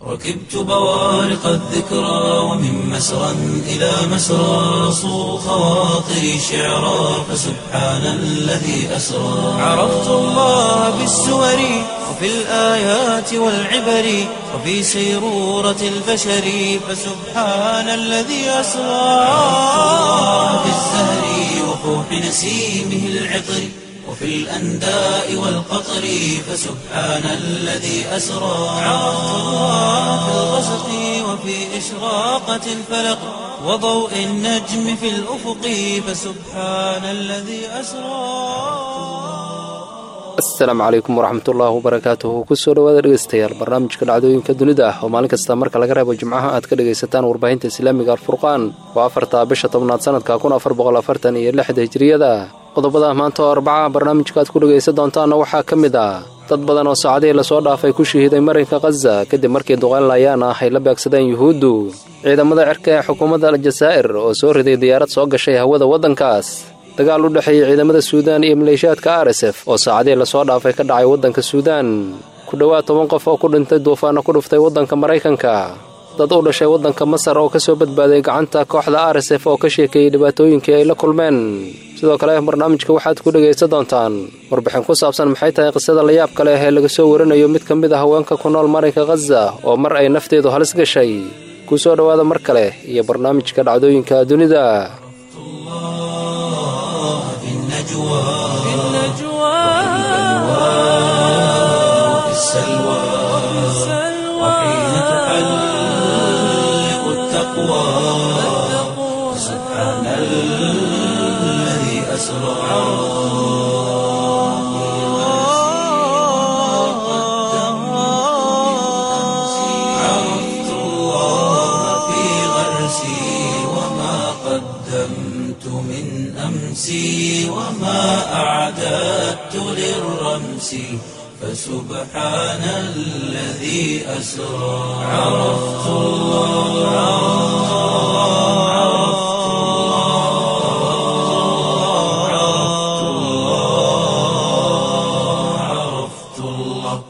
ركبت بوارق الذكرى ومن مسرى إلى مسرى صو خواطري شعرا فسبحان الذي أسرى عرفت الله بالسور وفي الآيات والعبر وفي سيرورة البشر فسبحان الذي أسرى في الزهر وفوح نسيمه العطر وفي الأنداء والقطر فسبحان الذي أسرى عرفت الله في الغسق وفي إشراقة الفلق وضوء النجم في الأفق فسبحان الذي أسرى asalaamu calaykum waraxmatullaahi wabarakaatuhu kusoo dhawaada dhegeystayaal barnaamijka dhacdooyinka dunida ah oo maalin kasta marka laga reebo jimcaha aad ka dhegaysataan warbaahinta islaamiga alfurqaan waa afarta bisha tobnaad sanadka kun afar boqol afartan iyo lixda hijiriyada qodobada maanta oo arbacaha barnaamijka aad ku dhegaysan doontaanna waxaa ka mid ah dad badan oo saacadihii lasoo dhaafay ku shahiiday marinka khaza kadib markii duqayn layaan ah ay la beegsadeen yuhuuddu ciidamada cirka ee xukuumadda aljasaa'ir oo soo riday diyaarad soo gashay hawada waddankaas dagaal u dhexeeyey ciidamada suudaan iyo maleeshiyaadka r s f oo saacadihii lasoo dhaafay ka dhacay waddanka suudaan ku dhowaad toban qof oo ku dhintay duufaanna ku dhuftay waddanka maraykanka dad u dhashay waddanka masar oo ka soo badbaaday gacanta kooxda r s f oo ka sheekeeyey dhibaatooyinkii ay la kulmeen sidoo kale barnaamijka waxaad ku dhegaysan doontaan warbixin ku saabsan maxay tahay qisada layaabka leh ee laga soo warinayo mid ka mid a haweenka ku nool marinka khaza oo mar ay nafteedu halis gashay ku soo dhowaada mar kale iyo barnaamijka dhacdooyinka dunida في النجوى وفي السلوى وحين تحلق التقوى سبحان الذي أسرى عرفت الله في غرسي وما قدمت من أمسي وما أعددت للرمس فسبحان الذي أسرى عرفت الله عرفت الله عرفت الله عرفت الله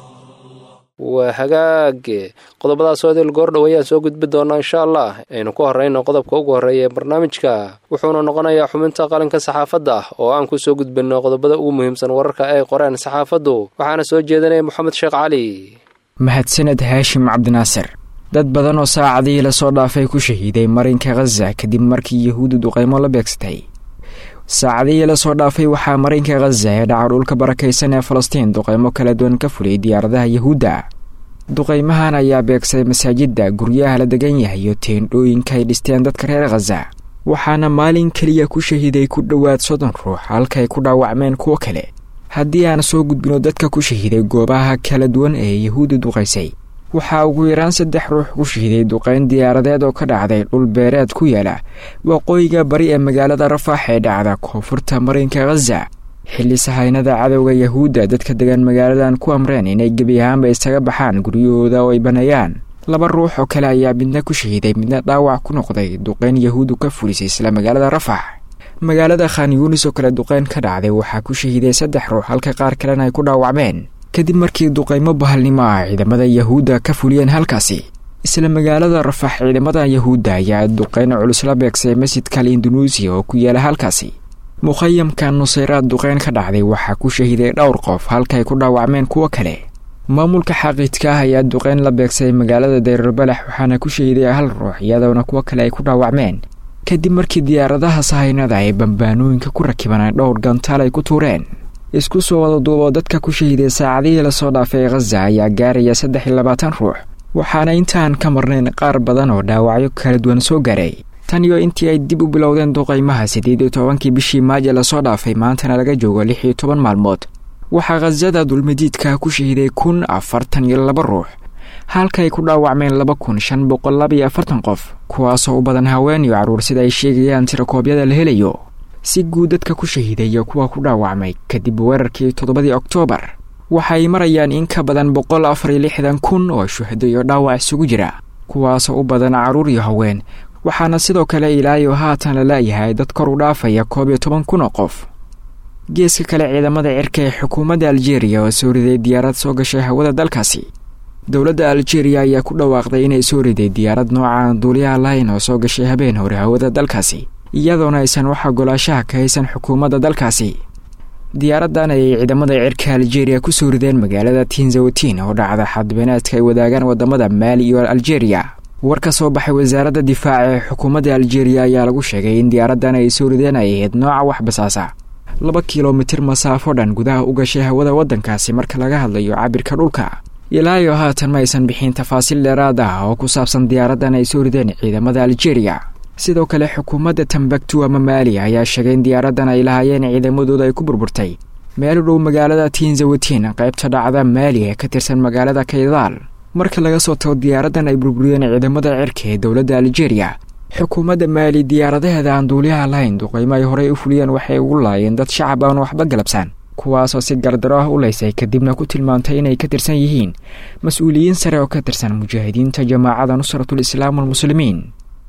waa hagaage qodobadaasoo idil goordhow ayaan soo gudbi doonaa insha allah aynu ku horrayno qodobka ugu horreeya ee barnaamijka wuxuuna noqonayaa xubinta qalinka saxaafadda oo aan ku soo gudbinno qodobada ugu muhiimsan wararka ay qoreen saxaafaddu waxaana soo jeedinaya moxamed sheekh cali mahadsaned haashim cabdinaasir dad badan oo saacadihii lasoo dhaafay ku shahiiday marinka khaza kadib markii yahuuddu duqaymo la beegsatay saacadihii lasoo dhaafay waxaa marinka khaza ee dhaca dhulka barakaysan ee falastiin duqaymo kala duwan ka fuliyay diyaaradaha yahuudda duqaymahan ayaa beegsaday masaajidda guryaha la degan yahay iyo teendhooyinka ay dhisteen dadka reer khaza waxaana maalin keliya ku shahiiday ku dhowaad soddon ruux halkaay ku dhaawacmeen kuwo kale haddii aan soo gudbino dadka ku shahiiday goobaha kala duwan ee yahuudda duqaysay waxaa ugu yaraan saddex ruux ku shahiiday duqayn diyaaradeed oo ka dhacday dhul beereed ku yaala waqooyiga bari ee magaalada rafaax ee dhacda koonfurta marinka khaza xilli sahaynada cadowga yahuudda dadka degan magaaladan ku amreen inay gebi ahaanba isaga baxaan guryahooda oo ay baneeyaan laba ruux oo kale ayaa midna ku shahiiday midna dhaawac ku noqday duqayn yahuuddu ka fulisay isla magaalada rafax magaalada khan yuunis oo kale duqayn ka dhacday waxaa ku shahiiday saddex ruux halka qaar kalena ay ku dhaawacmeen kadib markii duqaymo bahalnimo ah ciidamada yahuudda ka fuliyeen halkaasi isla magaalada rafax ciidamada yahuudda ayaa duqayn culus la beegsay masjidka al indunuusiya oo ku yaala halkaasi mukhayamka nusayraad duqayn ka dhacday waxaa ku shahiiday dhowr qof halkaay ku dhaawacmeen kuwo kale maamulka xaqiidka ah ayaa duqayn la beegsay magaalada dayrbalax waxaana ku shahiiday hal ruux iyadoona kuwo kale ay ku dhaawacmeen kadib markii diyaaradaha sahaynada ee bambaanooyinka ku rakibanay dhowr gantaal ay ku tuureen isku soo wada duuboo dadka ku shahiiday saacadihii lasoo dhaafay khaza ayaa gaaraya saddex iyo labaatan ruux waxaana intaan ka marnayn qaar badan oo dhaawacyo kala duwan soo gaaray tan iyo intii ay dib u bilowdeen duqaymaha siddeed iyo tobankii bishii maaja lasoo dhaafay maantana laga joogo lix iyo toban maalmood waxaa khasada dulmadiidka ku shahiiday kun afartan iyo laba ruux halkaay ku dhaawacmeen laba kun shan boqol laba iyo afartan qof kuwaasoo u badan haween iyo carruur sida ay sheegayaan tirakoobyada la helayo si guud dadka ku shahiiday iyo kuwa ku dhaawacmay kadib weerarkii toddobadii oktoobar waxay marayaan in ka badan boqol afar iyo lixdan kun oo shuhado iyo dhaawac isugu jira kuwaasoo u badan carruur iyo haween waxaana sidoo kale ilaayo haatan la laayahay dad kor u dhaafaya koob iyo toban kun oo qof geeska kale ciidamada cirka ee xukuumadda aljeeriya oo soo riday diyaarad soo gashay hawada dalkaasi dowladda aljeeriya ayaa ku dhawaaqday inay soo riday diyaarad noocan duuliyaha lahayn oo soo gashay habeen hore hawada dalkaasi iyadoona aysan wax ogolaashaha ka haysan xukuumadda dalkaasi diyaaraddan ayay ciidamada cirka aljeeriya ku soo rideen magaalada tinzawatin oo dhacda xadbeenaadka ay wadaagaan wadamada maali iyo aljeeriya war ka soo baxay wasaaradda difaaca ee xukuumadda aljeeriya ayaa lagu sheegay in diyaaraddan ay soo rideen ay ahayd nooca wax basaasa laba kilomitir masaafo dhan gudaha u gashay hawada waddankaasi marka laga hadlayo cabirka dhulka ilaayo haatan ma aysan bixin tafaasiil dheeraad ah oo ku saabsan diyaaraddan ay soo rideen ciidamada aljeeriya sidoo kale xukuumadda tambaktu ama maali ayaa sheegay in diyaaraddan ay lahaayeen ciidamadooda ay ku burburtay meel u dhow magaalada tinzawatin qaybta dhacda maali ee ka tirsan magaalada kaydaal marka laga soo tago diyaaraddan ay burburiyeen ciidamada cirka ee dowladda aljeeriya xukuumadda maali diyaaradaheeda aan duuliyaha lahayn duqaymo ay horey u fuliyeen waxay ugu laayeen dad shacab aan waxba galabsaan kuwaasoo si gardaro ah u leysay kadibna ku tilmaantay inay ka tirsan yihiin mas-uuliyiin sare oo ka tirsan mujaahidiinta jamaacada nusratul islaam walmuslimiin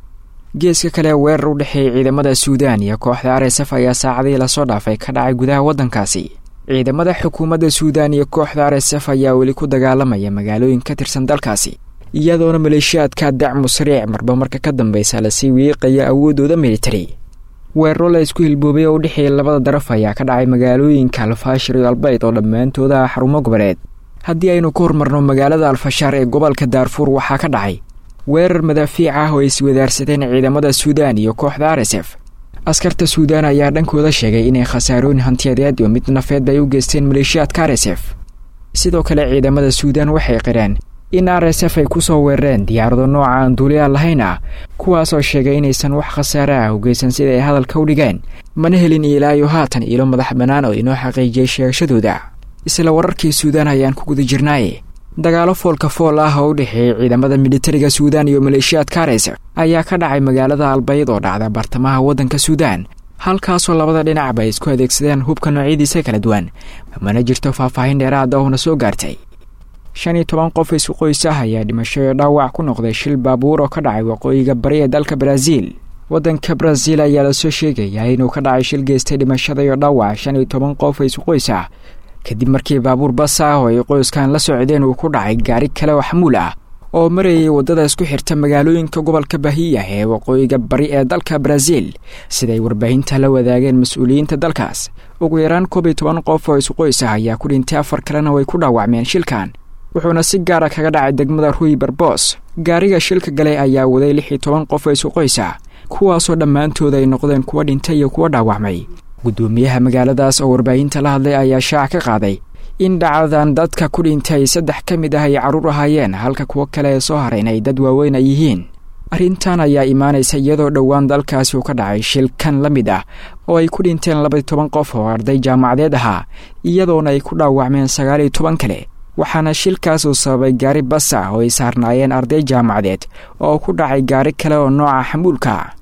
geeska kale weerar u dhexeeyay ciidamada suudaan iyo kooxda r s f ayaa saacadii lasoo dhaafay ka dhacay gudaha waddankaasi ciidamada xukuumadda suudaan iyo kooxda r s f ayaa weli ku dagaalamaya magaalooyin ka tirsan dalkaasi iyadoona maleeshiyaadka dacmu sariic marba marka ka dambeysa lasii wiiqaya awoodooda militari weeraro la isku hilboobay oo u dhexeeya labada daraf ayaa ka dhacay magaalooyinka alfaashir iyo albayd oo dhammaantooda ah xarumo goboleed haddii aynu ku hormarno magaalada alfashaar ee gobolka daarfuur waxaa ka dhacay weerar madaafiic ah oo ay iswadaarsadeen ciidamada suudaan iyo kooxda r s f askarta suudaan ayaa dhankooda sheegay inay khasaarooyin hantiyadeed iyo mid nafeed ay u geysteen maleeshiyaadka r s f sidoo kale ciidamada suudaan waxay qireen in r s f ay ku soo weerareen diyaarado nooca aan duuliyaa lahayn ah kuwaasoo sheegay inaysan wax khasaare ah u geysan sida ay hadalka u dhigeen mana helin ilaayo haatan ilo madax bannaan oo inoo xaqiijiyay sheegashadooda isla wararkii suudaan ayaan ku guda jirnaaye dagaalo foolka fool ah oo u dhexeeyay ciidamada militariga suudaan iyo maleeshiyaadka r s f ayaa ka dhacay magaalada albayd oo dhacda bartamaha waddanka suudaan halkaasoo labada dhinacba ay isku adeegsadeen hubka noocyadiisa kala duwan mana jirto faahfaahin dheeraada oona soo gaartay shan iyo toban qof isku qoys ah ayaa dhimasho iyo dhaawac ku noqday shil baabuur oo ka dhacay waqooyiga bari ee dalka baraaziil waddanka baraaziil ayaa lasoo sheegayaa inuu ka dhacay shil geystay dhimashada iyo dhaawac shan iyo toban qof isku qoys ah kadib markii baabuur bas ah oo ay qoyskan la socdeen uu ku dhacay gaari kale oo xamuul ah oo marayay waddada isku xirta magaalooyinka gobolka bahiya ee waqooyiga bari ee dalka baraaziil siday warbaahinta la wadaageen mas-uuliyiinta dalkaas ugu yaraan koob iyo toban qof oo isku qoys ah ayaa ku dhintay afar kalena way ku dhaawacmeen shilkan wuxuuna si gaara kaga dhacay degmada ruy barbos gaariga shilka galay ayaa waday lix iyo toban qof oo isku qoys ah kuwaasoo dhammaantooda ay noqdeen kuwa dhintay iyo kuwa dhaawacmay guddoomiyaha magaaladaas oo warbaahinta la hadlay ayaa shaac ka qaaday in dhacdadan dadka ku dhintay saddex ka mid ah ay carruur ahaayeen halka kuwo kale ee soo harayn ay dad waaweyn ay yihiin arrintan ayaa imaanaysa iyadoo dhowaan dalkaasi uu ka dhacay shilkan la mid ah oo ay ku dhinteen labaiyo toban qof oo arday jaamacadeed ahaa iyadoona ay ku dhaawacmeen sagaal iyo toban kale waxaana shilkaas uu sababay gaari bas ah oo ay saarnaayeen arday jaamacadeed oo ku dhacay gaari kale oo nooca xamuulka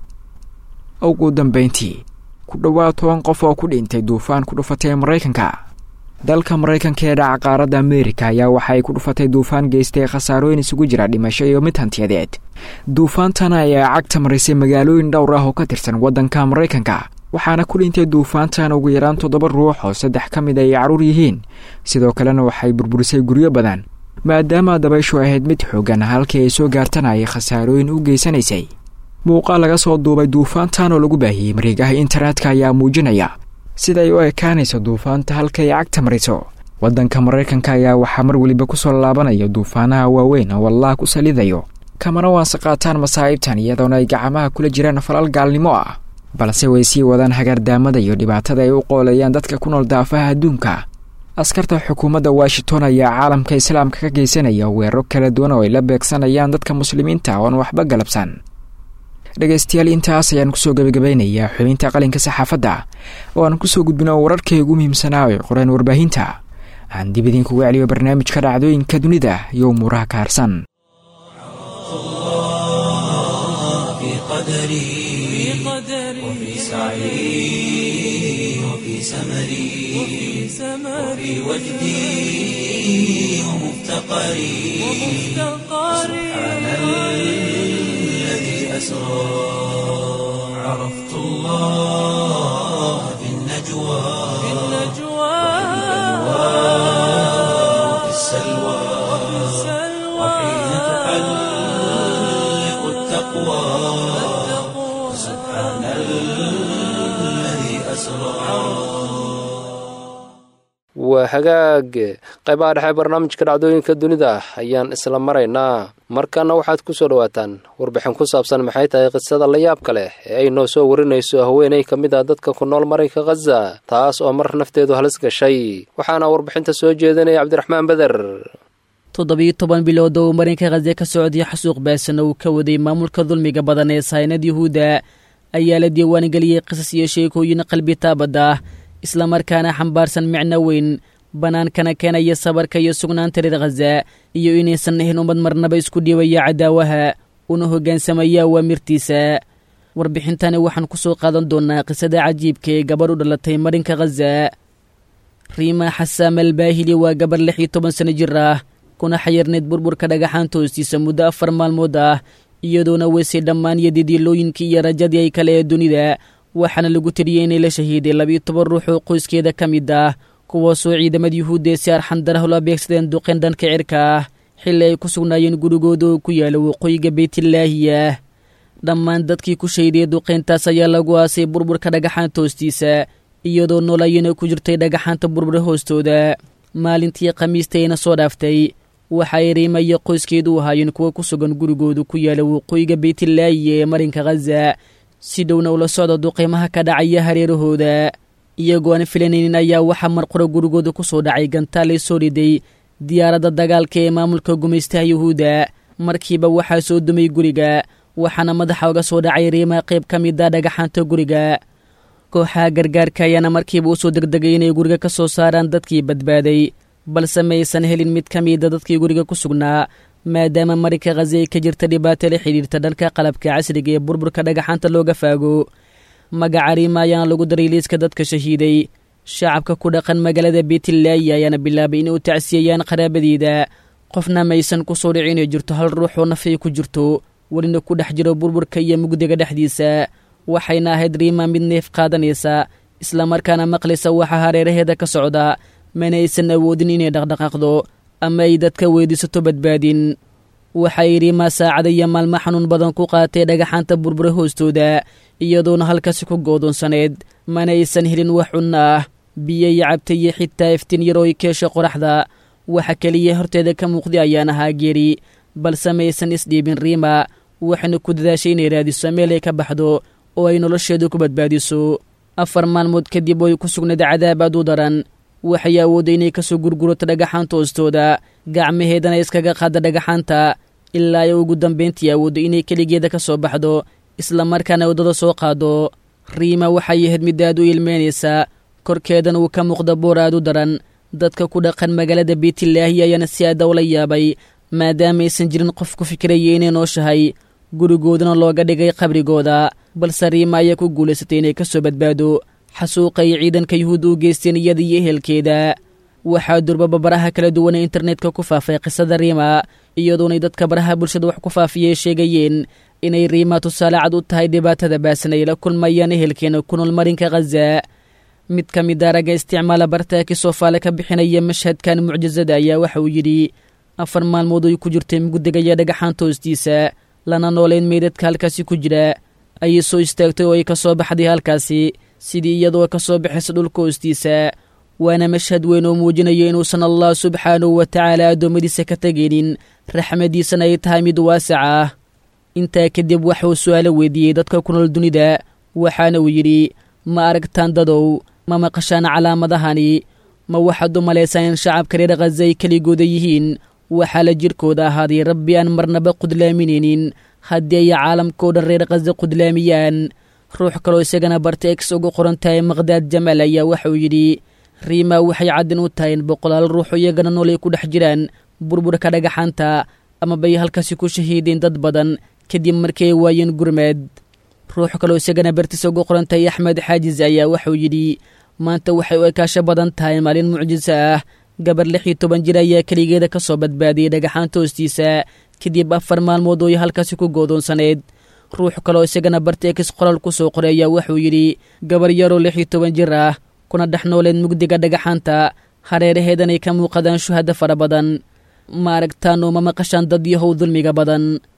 ugu dambeyntii ku dhowaad toban qof oo ku dhintay duufaan ku dhufatay maraykanka dalka maraykanka ee dhaca qaaradda ameerika ayaa waxa ay ku dhufatay duufaan geystay khasaarooyin isugu jira dhimasho iyo mid hantiyadeed duufaantana ayaa cagta marisay magaalooyin dhowr ah oo ka tirsan waddanka maraykanka waxaana ku dhintay duufaantan ugu yaraan toddoba ruux oo saddex ka mid ay carruur yihiin sidoo kalena waxay burburisay guryo badan maadaama dabayshu ahayd mid xoogan halkii ay soo gaartana ay khasaarooyin u geysanaysay muuqaal laga soo duubay duufaantan oo lagu baahiyey mareegaha internetka ayaa muujinaya siday u ekaanayso duufaanta halkay cagta mariso waddanka maraykanka ayaa waxaa mar weliba ku soo laabanaya duufaanaha waaweyn oo wallaah ku salidayo kamana waanse qaataan masaa'ibtan iyadoona ay gacamaha kula jiraan falal gaalnimo ah balse way sii wadaan hagaardaamada iyo dhibaatada ay u qoolayaan dadka ku nool daafaha adduunka askarta xukuumadda washington ayaa caalamka islaamka ka geysanaya weeraro kala duwan oo ay la beegsanayaan dadka muslimiinta oon waxba galabsan dhegaystayaal intaas ayaan kusoo gebagabaynayaa xubinta qalinka saxaafadda oo aan kusoo gudbino wararkay ugu muhiimsanaa ee qoreen warbaahinta aan dib idinkugu celiyo barnaamijka dhacdooyinka dunida iyo umuuraha ka harsan وفي سعي وفي سمري وفي وجدي ومفتقري سبحان الذي أسرى عرفت الله في النجوى وفي السلوى التقوى سبحان الذي أسرى waa hagaag qaybaha dhexe barnaamijka dhacdooyinka dunida ayaan isla maraynaa markana waxaad ku soo dhowaataan warbixin ku saabsan maxay tahay qisada la yaabka leh ee ay noo soo warinayso haweenay ka mid ah dadka ku nool marinka khaza taas oo mar nafteedu halis gashay waxaana warbixinta soo jeedinaya cabdiraxmaan beder toddobiyo toban bilood oo marinka khaze ka socday xasuuq baasan uu ka waday maamulka dulmiga badan ee saynad yuhuudda ayaa la diiwaangeliyey qisas iyo sheekooyin qalbi taabad ah islamarkaana xambaarsan micno weyn bannaankana keenaya sabarka iyo sugnaanta reer khaza iyo inaysan ahayn ummad marnaba isku dhiibaya cadaawaha una hoggaansamaya awaamirtiisa warbixintani waxaan ku soo qaadan doonnaa qisada cajiibka ee gabadh u dhalatay marinka khaza riima xasaam albaahili waa gabarh lix iyo toban sano jir ah kuna xayirnayd burburka dhagaxaanta hoostiisa muddo afar maalmood ah iyadoona weysay dhammaan iyo didiilooyinkii iyo rajadii ay kale ee dunida waxaana lagu tiriyey inay la shahiiday labiyo toban ruux oo qoyskeeda ka mid ah kuwaasoo ciidamada yuhuudda ee si arxandarah la beegsadeen duqeen dhanka cirka ah xilli ay ku sugnaayeen gurigooda oo ku yaala waqooyiga beytillaahiya dhammaan dadkii ku shahiday duqeyntaas ayaa lagu aasay burburka dhagaxaanta hoostiisa iyadoo noolayana ku jirtay dhagaxaanta burbura hoostooda maalintii khamiistayna soo dhaaftay waxa ay riima iyo qoyskeedu u ahaayeen kuwa ku sugan gurigooda ku yaala waqooyiga beytillaahiya ee marinka khaza si dhowna ula socda duqeymaha ka dhacaya hareerahooda iyagoo aan filanaynin ayaa waxaa marqura gurigooda ku soo dhacay gantaalay soo riday diyaaradda dagaalka ee maamulka gumaystaha yuhuudda markiiba waxaa soo dumay guriga waxaana madaxa uga soo dhacay riima qayb ka mid a dhagaxaanta guriga kooxaha gargaarka ayaana markiiba u soo degdegay inay guriga ka soo saaraan dadkii badbaaday balse maysan helin mid ka mida dadkii guriga ku sugnaa maadaama marinka khazi ay ka jirta dhibaato la xidhiirta dhanka qalabka casriga ee burburka dhagaxaanta looga faago magaca riima ayaana lagu daray liiska dadka shahiiday shacabka ku dhaqan magaalada beytillaahi ayaana bilaabay inay u tacsiyayaan qaraabadiida qofna maysan ku soo dhici inay jirto hal ruux oo nafay ku jirto welina ku dhex jiro burburka iyo mugdiga dhexdiisa waxayna ahayd riima mid neef qaadanaysa islamarkaana maqlaysa waxaa hareeraheeda ka socda mana aysan awoodin inay dhaqdhaqaaqdo ama ay dadka weydiisato badbaadin waxay riima saacada iyo maalmo xanuun badan ku qaatay dhagaxaanta burbura hoostooda iyadoona halkaasi ku goodoonsaneed mana aysan helin wax cunno ah biyo iyo cabta iyo xitaa iftiin yaroo ay keesha qoraxda waxa keliya horteeda ka muuqday ayaan ahaa geeri balse maysan isdhiibin riima waxayna ku dadaashay inay raadiso meel ay ka baxdo oo ay nolosheedu ku badbaadiso afar maalmood kadib oo ay ku sugnayd cadaab aad u daran waxay awoodday inay ka soo gurgurato dhagaxaanta hoostooda gacmaheedana iskaga qaada dhagaxaanta ilaa ay ugu dambayntii awooddo inay keligeeda ka soo baxdo islamarkaana waddada soo qaado riima waxay ahayd mid aad u ilmeynaysaa korkeedana uu ka muuqda boor aad u daran dadka ku dhaqan magaalada beytillaahi ayaana si aada ula yaabay maadaama aysan jirin qof ku fikiraya inay nooshahay gurigoodana looga dhigay qabrigooda balse riima ayaa ku guulaysatay inay ka soo badbaado xasuuqa ay ciidanka yuhuudda u geysteen iyada iyo ehelkeeda waxaa durbaba baraha kala duwanee internetka ku faafay qisada riima iyadoonay dadka baraha bulshada wax ku faafiyey sheegayeen inay riima tusaale cad u tahay dhibaatada baasan ay la kulmayaan ehelkeena ku nool marinka khaza mid ka mid a ragga isticmaala bartaaki soofaale ka bixinaya mashhadkan mucjisada ayaa waxa uu yidhi afar maalmood ay ku jirtay mugdigaya dhagaxaanta hoostiisa lana noolayn meydadka halkaasi ku jira ayay soo istaagtay oo ay ka soo baxday halkaasi sidii iyadoo ka soo baxaysa dhulka hoostiisa waana mashhad weyn oo muujinaya inuusan allah subxaanahu wa tacaala addoommadiisa ka tegaynin raxmadiisana ay tahay mid waasac ah intaa kadib waxauu su'aalo weydiiyey dadka ku nool dunida waxaana uu yidhi ma aragtaan dadow ma maqashaan calaamadahani ma waxaad u malaysaan in shacabka reer khaza ay keligooda yihiin waxaa la jirkooda ahaaday rabbi aan marnaba qudlaaminaynin haddii ay caalamkao dhan reer khaza qudlaamiyaan ruux kaloo isagana barta ex ugu qoran tahay maqhdaad jamaal ayaa waxa uu yidhi riima waxay caddin u tahay in boqolaal ruuxoo iyagana nool ay ku dhex jiraan burburka dhagaxaanta ama bay halkaasi ku shahiideen dad badan kadib markii ay waayeen gurmeed ruux kaloo isagana bartiisa ugu qoran tahay axmed xaajis ayaa waxauu yidhi maanta waxay u ekaasho badan tahay maalin mucjiso ah gabar lix iyo toban jir ayaa keligeeda ka soo badbaadiyey dhagaxaanta hoostiisa kadib afar maalmood oo ay halkaasi ku goodoonsaneyd ruux kaloo isagana barteekis qoraal ku soo qoray ayaa wuxuu yidhi gabar yaroo lix iyo toban jir ah kuna dhex nooleed mugdiga dhagaxaanta hareeraheedanay ka muuqadaan shuhada fara badan ma aragtaan oo ma maqashaan dad yahow dulmiga badan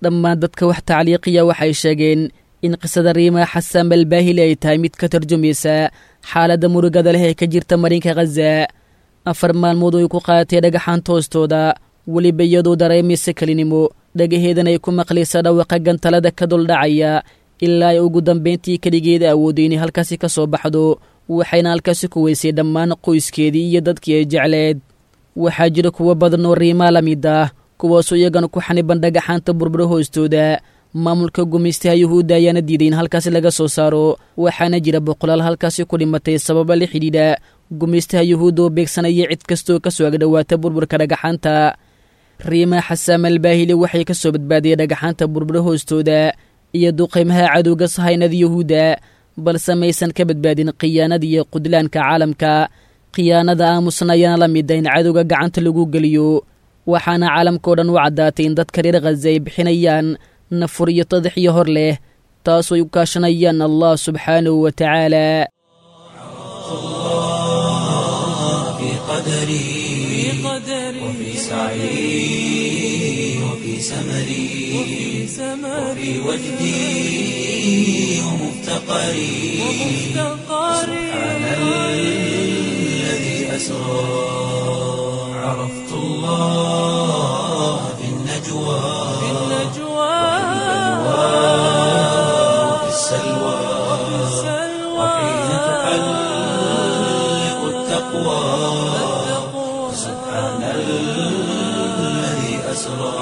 dhammaan dadka wax tacliiqiya waxay sheegeen in qisada riima xasaan balbaahili ay tahay mid ka tarjumaysa xaaladda murugada leh ee ka jirta marinka khaza afar maalmood ay ku qaadatay dhagaxaanta hoostooda weliba iyadoo dareemaysa kelinimo dhagaheedan ay ku maqlaysa dhawaqa gantalada ka duldhacaya ilaa ay ugu dambayntii keligeeda awooday inay halkaasi ka soo baxdo waxayna halkaasi ku weysay dhammaan qoyskeedii iyo dadkii ay jecleed waxaa jira kuwo badan oo riimaa la mid ah kuwaasoo iyagana ku xaniban dhagaxaanta burburo hoostooda maamulka gumaystaha yuhuudda ayaana diiday in halkaasi laga soo saaro waxaana jira boqolaal halkaasi ku dhimatay sababa la xidhiidha gumaystaha yuhuudda oo beegsanaya cid kastooo ka soo agdhowaata burburka dhagaxaanta riimaa xasaam albaahili waxay ka soo badbaadiyey dhagaxaanta burburo hoostooda iyo duqaymaha cadowga sahaynada yuhuudda balse maysan ka badbaadin khiyaanada iyo qudlaanka caalamka khiyaanada aamusna ayaana la mida in cadowga gacanta lagu geliyo waxaana caalamkao dhan u caddaatay in dadka reer khaza ay bixinayaan nafur iyo tadaxiyo hor leh taasoo ay u kaashanayaan allah subxaanahu wa tacaala في قدري وفي سعي وفي سمري وفي وجدي ومفتقري سبحان الذي أسرى عرفت الله في النجوى وفي السلوى وحين تحلق التقوى سبحان الذي أسرى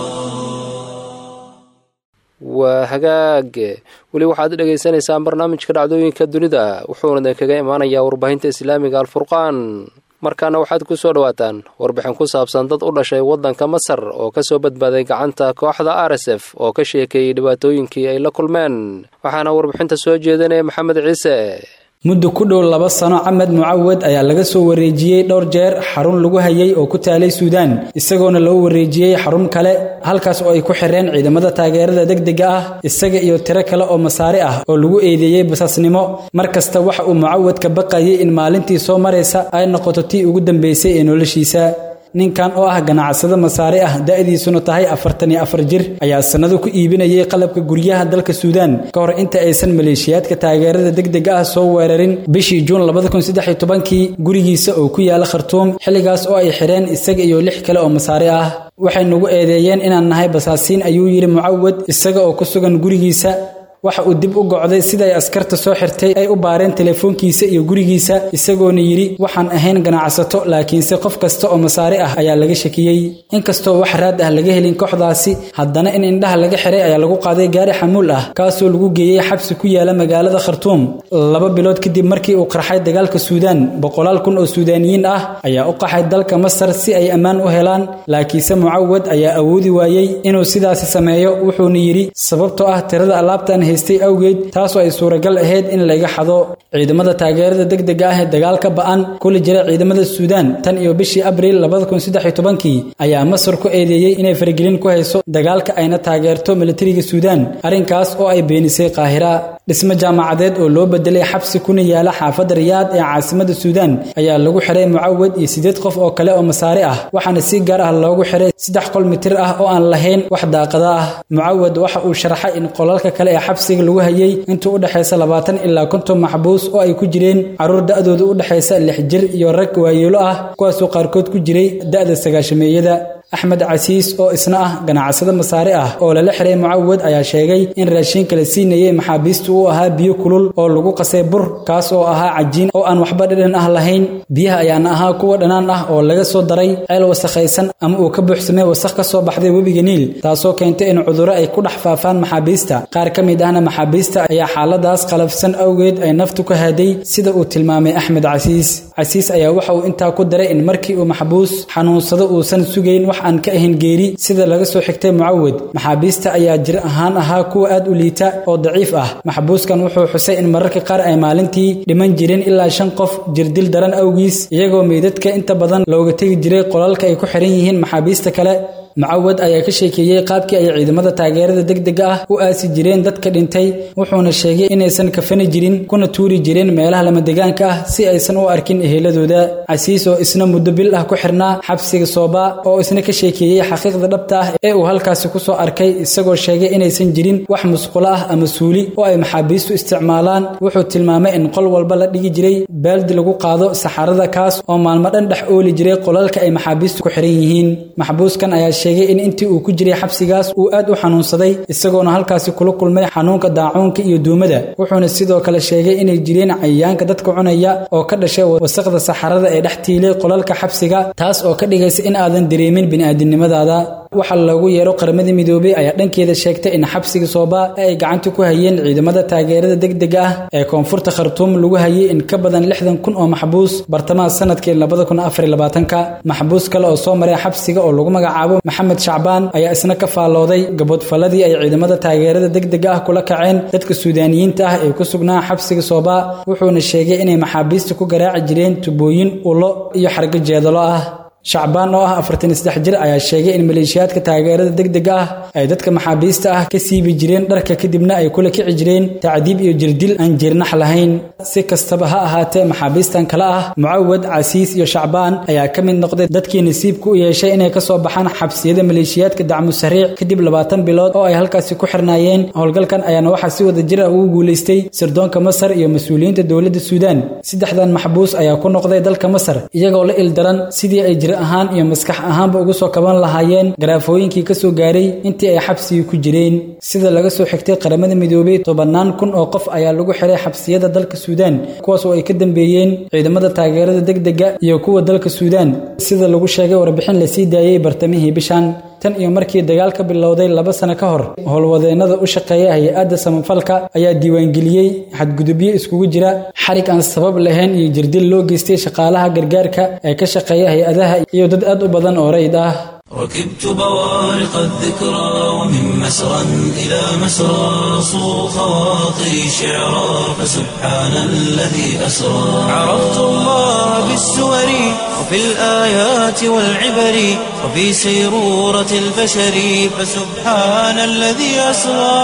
waa hagaag weli waxaad dhegaysanaysaan barnaamijka dhacdooyinka dunida wuxuuna kaga imaanayaa warbaahinta islaamiga alfurqaan markaana waxaad ku soo dhowaataan warbixin ku saabsan dad u dhashay waddanka masar oo ka soo badbaaday gacanta kooxda r s f oo ka sheekeeyey dhibaatooyinkii ay la kulmeen waxaana warbixinta soo jeedinaya maxamed ciise muddo ku dhow laba sano camed mucawad ayaa laga soo wareejiyey dhowr jeer xarun lagu hayay oo ku taalay suudaan isagoona loo wareejiyey xarun kale halkaas oo ay ku xireen ciidamada taageerada degdega ah isaga iyo tiro kale oo masaari ah oo lagu eedeeyey basaasnimo mar kasta waxa uu mucawad ka baqayay in maalintii soo maraysa ay noqoto tii ugu dambaysay ee noloshiisa ninkan oo ah ganacsado masaari ah da'diisuna tahay afartan iyo afar jir ayaa sannado ku iibinayay qalabka guryaha dalka suudaan ka hor inta aysan maleeshiyaadka taageerada degdega ah soo weerarin bishii juun kii gurigiisa oo ku yaala khartuum xilligaas oo ay xidheen isaga iyo lix kale oo masaari ah waxay nagu eedeeyeen inaan nahay basaasiin ayuu yidhi mucawad isaga oo ku sugan gurigiisa waxa uu dib u gocday siday askarta soo xirtay ay u baareen teleefoonkiisa iyo gurigiisa isagoona yidhi waxaan ahayn ganacsato laakiinse qof kasta oo masaari ah ayaa laga shakiyey inkastoo wax raad ah laga helin kooxdaasi haddana in indhaha laga xiray ayaa lagu qaaday gaari xamuul ah kaasoo lagu geeyey xabsi ku yaala magaalada khartuum laba bilood kadib markii uu qarxay dagaalka suudaan boqolaal kun oo suudaaniyiin ah ayaa u qaxay dalka masar si ay ammaan u helaan laakiinse mucawad ayaa awoodi waayey inuu sidaasi sameeyo wuxuuna yidhi sababtoo ah tirada alaabtan haystay awgeed taasoo ay suuragal ahayd in laga xado ciidamada taageerada degdega ah ee dagaalka ba'an kula jira ciidamada suudaan tan iyo bishii abriil kii ayaa masar ku eedeeyey inay faragelin ku hayso dagaalka ayna taageerto militariga suudaan arrinkaas oo ay beenisay qaahira dhismo jaamacadeed oo loo bedelay xabsi kuna yaala xaafadda riyaad ee caasimada suudaan ayaa lagu xiray mucawad iyo siddeed qof oo kale oo masaari ah waxaana si gaar ah loogu xiray saddex qol mitir ah oo aan lahayn wax daaqada ah mucawad waxa uu sharaxay in qolalka kale ee xabsiga lagu hayay intuu u dhexaysa labaatan ilaa konton maxbuus oo ay ku jireen carruur da'dooda u dhexaysa lix jir iyo rag waayeelo ah kuwaasoo qaarkood ku jiray da'da sagaashameeyada axmed casiis oo isna ah ganacsado masaari ah oo lala xiray mucawad ayaa sheegay in raashiinka la siinayay maxaabiistu uu ahaa biyo kulul oo lagu qasay bur kaas oo ahaa cajiin oo aan waxba dhadhan ah lahayn biyaha ayaana ahaa kuwa dhanaan ah oo laga soo daray ceel wasakhaysan ama uu ka buuxsamay wasakh ka soo baxday webiga niil taasoo keentay in cudurro ay ku dhex faafaan maxaabiista qaar ka mid ahna maxaabiista ayaa xaaladaas qalafsan awgeed ay naftu ka haday sida uu tilmaamay axmed casiis casiis ayaa waxa uu intaa ku daray in markii uu maxbuus xanuunsado uusan sugayn wax aan ka ahayn geeri sida laga soo xigtay mucawad maxaabiista ayaa jir ahaan ahaa kuwa aad u liita oo daciif ah maxbuuskan wuxuu xusay in mararka qaar ay maalintii dhiman jireen ilaa shan qof jirdil daran awgiis iyagoo meydadka inta badan looga tegi jiray qolalka ay ku xiran yihiin maxaabiista kale mucawad ayaa ka sheekeeyey qaabkii ay ciidamada taageerada degdega ah u aasi jireen dadka dhintay wuxuuna sheegay inaysan kafani jirin kuna tuuri jireen meelaha lamadegaanka ah si aysan u arkin eheladooda casiis oo isna muddo bil ah ku xirnaa xabsiga sooba oo isna ka sheekeeyey xaqiiqda dhabta ah ee uu halkaasi ku soo arkay isagoo sheegay inaysan jirin wax musqulo ah ama suuli oo ay maxaabiistu isticmaalaan wuxuu tilmaamay in qol walba la dhigi jiray baaldi lagu qaado saxarada kaas oo maalmo dhan dhex ooli jiray qolalka ay maxaabiistu ku xiran yihiin maxbuuskan ayaa sheegay in intii uu ku jiray xabsigaas uu aad u xanuunsaday isagoona halkaasi kula kulmay xanuunka daacuunka iyo duumada wuxuuna sidoo kale sheegay inay jireen cayayaanka dadka cunaya oo ka dhashay wasaqda saxarada ee dhex tiilay qolalka xabsiga taas oo ka dhigaysa in aadan dareemin bini'aadinimadaada waxaa loogu yeero qaramada midoobey ayaa dhankeeda sheegtay in xabsiga sooba ay gacanta ku hayeen ciidamada taageerada degdega ah ee koonfurta khartuum lagu hayay in ka badan lixdan kun oo maxbuus bartamaha sanadkii labada kun afar labaatanka maxbuus kale oo soo maray xabsiga oo lagu magacaabo maxamed shacbaan ayaa isna ka faallooday gaboodfalladii ay ciidamada taageerada degdega ah kula kaceen dadka suudaaniyiinta ah ee ku sugnaa xabsiga sooba wuxuuna sheegay inay maxaabiista ku garaaci jireen tubooyin ulo iyo xargo jeedalo ah shacbaan oo ah afartan saddex jir ayaa sheegay in maleeshiyaadka taageerada degdega ah ay dadka maxaabiista ah ka siibi jireen dharka kadibna ay kula kici jireen tacdiib iyo jirdil aan jirnax lahayn si kastaba ha ahaatee maxaabiistan kale ah mucawad casiis iyo shacbaan ayaa ka mid noqday dadkii nasiibka u yeeshay inay ka soo baxaan xabsiyada maleeshiyaadka dacmu sariic kadib labaatan bilood oo ay halkaasi ku xirnaayeen howlgalkan ayaana waxaa si wada jir ah ugu guulaystay sirdoonka masar iyo mas-uuliyiinta dowladda suudaan saddexdan maxbuus ayaa ku noqday dalka masar iyagoo la ildaran sidii ay jir ahaan iyo maskax ahaanba uga soo kaban lahaayeen garaafooyinkii ka soo gaaray intii ay xabsigii ku jireen sida laga soo xigtay qaramada midoobey tobannaan kun oo qof ayaa lagu xiray xabsiyada dalka suudaan kuwaas oo ay ka dambeeyeen ciidamada taageerada degdega iyo kuwa dalka suudaan sida lagu sheegay warbixin la sii daayey bartamihii bishan tan iyo markii dagaal ka bilowday laba sano ka hor howlwadeennada u shaqeeya hay-adda samafalka ayaa diiwaangeliyey xadgudubyo iskugu jira xarig aan sabab lahayn iyo jirdil loo geystay shaqaalaha gargaarka ee ka shaqeeya hay-adaha iyo dad aad u badan oo rayd ah ركبت بوارق الذكرى ومن مسرى إلى مسرى صو خواطري شعرا فسبحان الذي أسرى عرفت الله بالسور وفي الآيات والعبر وفي سيرورة البشر فسبحان الذي أسرى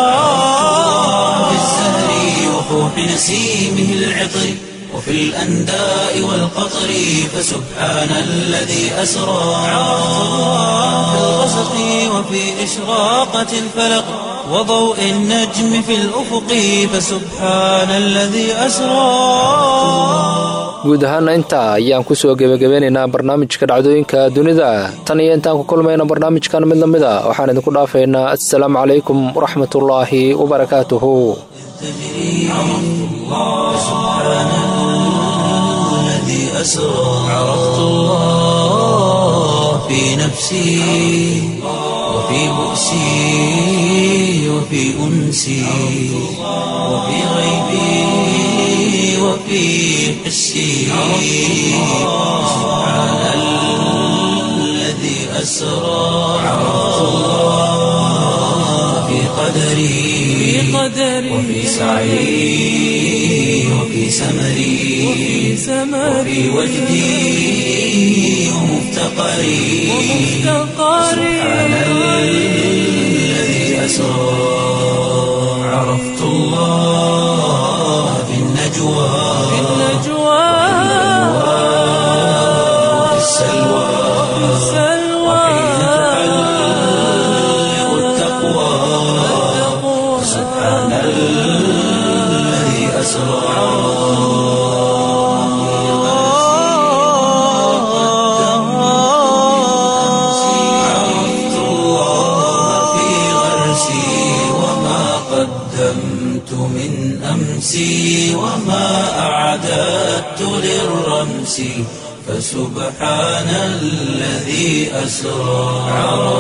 في الزهر وفوح نسيمه العطر وفي الأنداء والقطر فسبحان الذي أسرى في الغسق وفي إشراقة الفلق وضوء النجم في الأفق فسبحان الذي أسرى guud ahaana intaa ayaan ku soo gebagabeynaynaa barnaamijka dhacdooyinka dunida tan iyo intaan ku kulmayna barnaamijkan mid la mid a waxaan idinku dhaafaynaa assalaamu calaykum waraxmatullaahi wabarakaatuhu أسرى عرفت الله في نفسي وفي بؤسي وفي أنسي وفي غيبي وفي حسي سبحان الذي أسرى عرفت الله في قدري وفي سعي وفي سمري وفي وجدي ومفتقري سبحان الذي أسرى عرفت الله في النجوى وفي السلوى وحين تحلق التقوى سبحان الذي أسرى عرفت الله في غرسي وما قدمت من أمسي وما أعددت للرمس فسبحان الذي أسرى عرفت